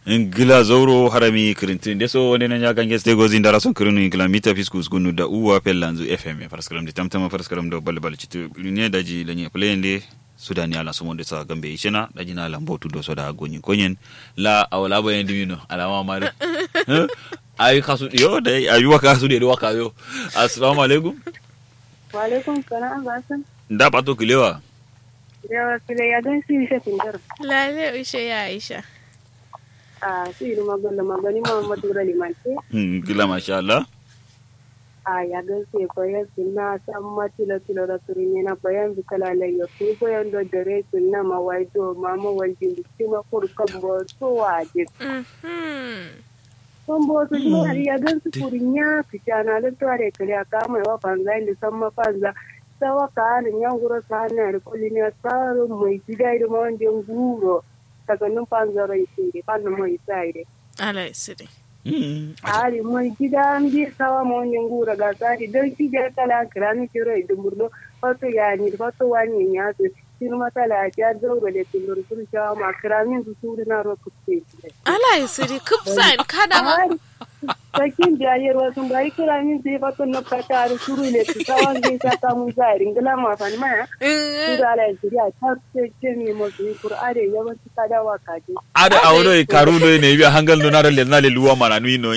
ngila zoro harami kirintin deso wonde na nyaga ngeste gozi ndara son kirinu ngila mita fiskus gunu da uwa pellanzu fm paraskaram de tamtama paraskaram do bal bal citu ne daji lenye plende sudani ala sumo de sa gambe ishena daji na lambo tu do soda gonyi konyen la awala bo yendi mino ala ma mare ay khasu yo dai ayu waka su de waka yo assalamu alaikum wa alaikum salam basan nda pato kilewa yawa kile ya gan si isha tindar Lale ushe ya Aisha. a si iru magana magani muhammadu ralimante ngila masha Allah a ya gan si ko ya sunna san matila tilo da turinye na bayan bikala la yo ki ko yan do dare sunna ma wai do mama waljin ki ma kur kambo to waje Mhm. kambo to ni har ya gan si kurinya fitana da tare kale aka mai wa fanza inda san ma fanza sawa ka ni nyanguro sana ri kolini asaro mai gida da ma wanda nguro daga nun fanzaro isiri fanna mai sai Allah ya siri. ari mai gida an bi sawa ma wani ngura ga tsari don shi ga kala kirani kiro idan burdo wato ya ni wato wani ya su shi ma tala ya zauro da tilur sun sha ma kiramin su su na ro kuce Allah ya siri kupsa kada ma. ari sakin da yar wasu bai kiramin sai wato na fata da suru ne su sawan zai ta samu zari ngala ma fa ma su da ala ya ta ce ce mi mo su qur'ani yawanci kada wa kaje ada awdo karudo ne biya hangal no nara le na le luwa mana no